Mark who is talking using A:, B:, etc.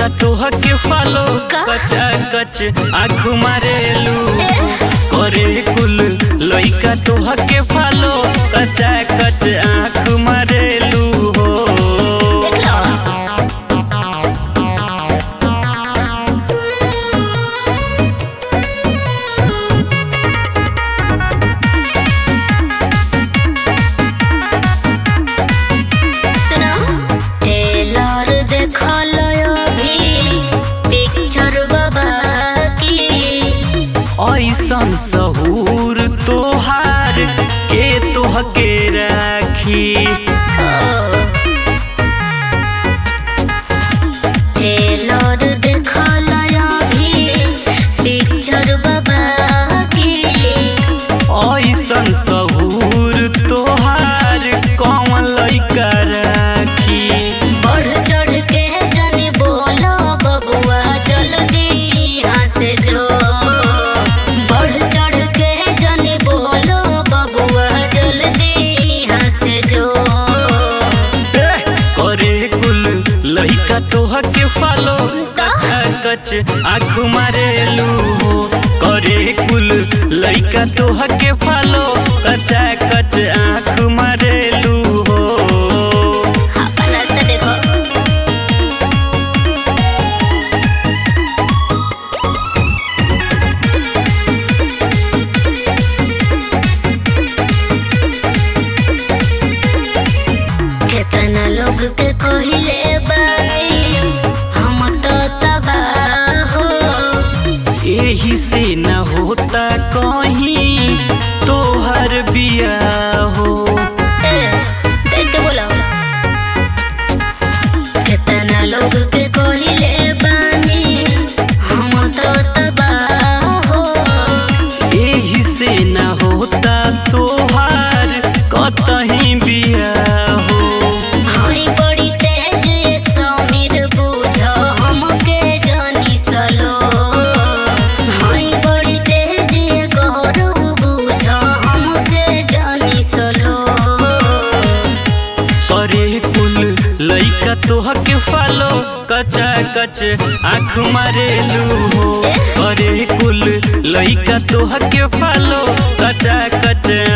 A: लइका तोह के फॉलो
B: का?
A: कचा कच आँख मारेलू करे कुल लइका तोह के फॉलो कचा कच आँख मारेलू हो
B: देख लो सुना टेलर देखल अभी पिक्चर बाबा की
A: ऐसन सहूर तोहार के तोह के राखी
B: टेलर देखल अभी पिक्चर बाबा की
A: ऐसन सहूर तोहार कौन लइका राखी
B: बढ़ चढ़ के जने बोलो बबुआ जल्दी यहाँ से जो बढ़ चढ़ के जने बोलो बबुआ जल्दी यहाँ से जो
A: ए, करे कुल लइका तोह के फॉलो कचा कच आँख मारेलू हो करे कुल लइका तोह के फॉलो कचा कच आँख मारेलू हो
B: अपन रास्ता देखो केतना लोग के कहिले बानी हम तो तबाह हो
A: यही से न होता कहीं तोहर बिया हो
B: ए, देख के बोलो केतना लोग के कहिले बानी हम तो तबाह हो
A: यही से न होता तोहार कतहीं बिया हो
B: हई बड़ी तेज ये समीर बुझ हमके जानी सलो हई बड़ी तेज ये गौरव बुझ हमके जानी सलो
A: करे कुल लइका तोह के फॉलो कचा कच आँख मारेलू हो करे कुल लइका तोह के फॉलो कचा कच